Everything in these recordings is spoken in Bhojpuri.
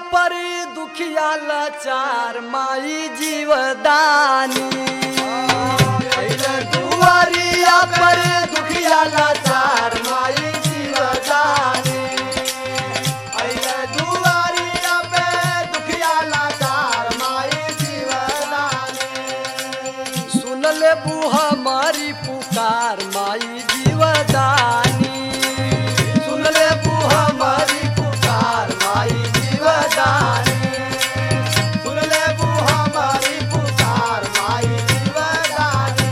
पर दुखिया लाचार माई जीवदानी अइले दुआरिया पर दुखिया लाचार माई जीवदानी अइले दुआरिया पे दुखिया लाचार माई जीवदानी सुन ले बुहा मारी पुकार माई जीवदानी सुन ले बुहा मारी पुकार माई जीवदानी सुन ले बुहा मारी पुकार माई जीवदानी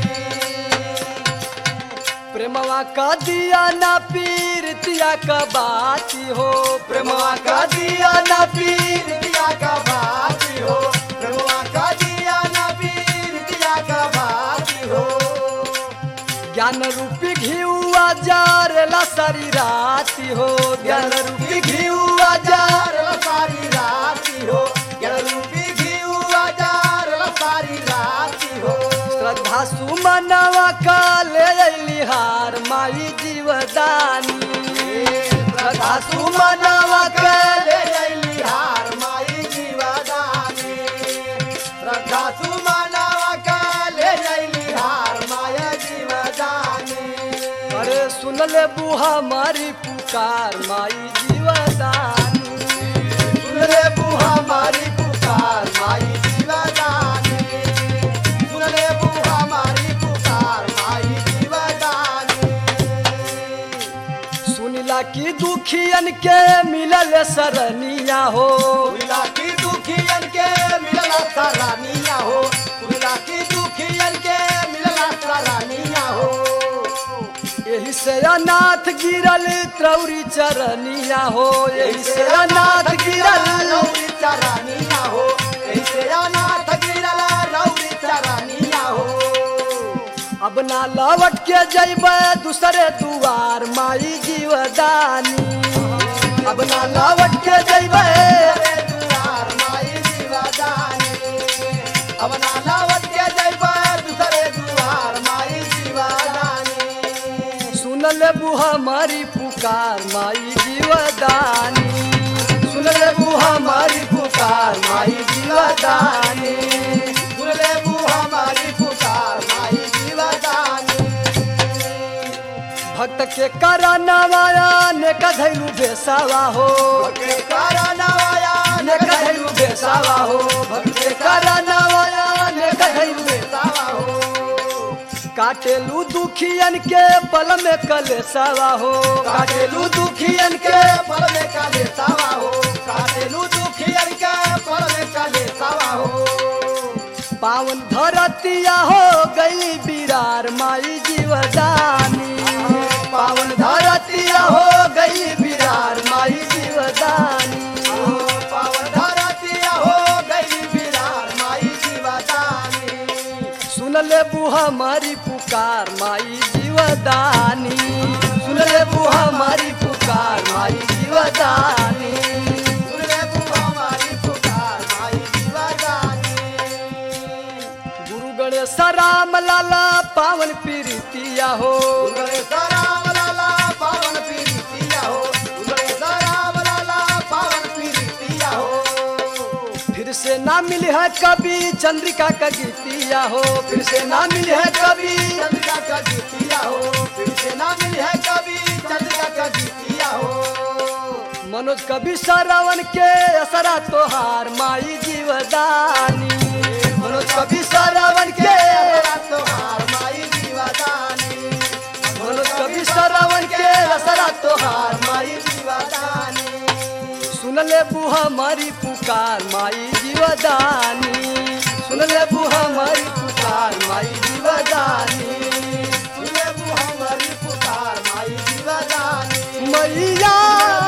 प्रेमवा का दिया ना पीरतिया का बाती हो प्रेमवा का दिया ना पीर दिया का बाती हो प्रभुआ का दिया नबीर दिया का बाती हो ज्ञान रूपी घिउआ जारेला सारी राती हो ज्ञान रूपी घिउआ जार जार सारी राती हो ज्ञान रूपी घीऊ आजार सारी राती हो श्रद्धा सुमनवा का ले अइली हार माई जीवदानी श्रद्धा सुमनवा का ले अइली हार माई जीवदानी श्रद्धा सुमनवा का ले अइली हार माया जीवदानी अरे सुन ले बुहा मारी पुकार माई जीवदानी सुन रे बुहा मारी पुकार माई जीवदानी सुन रे बुहा मारी पुकार माई जीवदानी सुनिला की दुखियन के मिलल सरनिया हो सुनिला की दुखियन के मिलला सरानिया हो सुनिला की दुखियन के मिलला सरानिया हो यही से अनाथ गिरल त्रौरी चरनिया हो यही से अनाथ गिरल रौरी चरानिया हो ऐसे अनाथ गिरला रौरी चरानिया हो अब ना लौट के जैब दूसरे दुआर माई जीवदानी अब ना लौट के जैब रे दुआर माई जीवदानी अब ना लावत के जइबा दूसरे दुआर माई जीवदानी सुन ले बुहा मारी पुकार माई जीवदानी सुन ले बुहा मारी पुकार माई जीवदानी सुनले बुहा मारी पुकार माई जीवदानी भक्त के करनवाया ने कधैलू बेसावा हो के करनवाया ने कधैलू बेसावा हो भक्त के करनवाया ने कधैलू बेसावा हो काटेलू दुखियन के पल में कलेसावा हो काटेलू दुखियन के पल में काले सावा हो काटेलू दुखियन के पल में काले सावा हो पावन धरतिया हो गई बिरार माई जीवदानी पावन धरतिया हो गई बिरार माई जीवदानी पावन धरतिया हो गई बिरार माई जीवदानी सुन ले बुहा मारी पुकार माई जीवदानी सुन ले बुहा मारी पुकार माई जीवदानी सुनले बुहा मारी पुकार माई जीवदानी गुरु गणेश राम लाला पावन पीरितिया हो उगले सराम लाला पावन पीरितिया हो उगले सराम लाला पावन पीरितिया हो फिर से ना मिली है कभी चंद्रिका का गीतिया हो फिर से ना मिली है कभी चंद्रिका का गीतिया हो फिर से ना मिली है कभी चंद्रिका का गीतिया हो मनोज कवि श्रवण के असरा तोहार माई जीवदानी मनोज कवि श्रवण के तेरा तोहार माई जीवदानी मनोज कवि श्रवण के असरा तोहार माई जीवदानी सुन ले बुहा मारी पुकार माई जीवदानी सुन ले बुहा मारी पुकार माई जीवदानी सुनले बुहा मारी पुकार माई जीवदानी मैया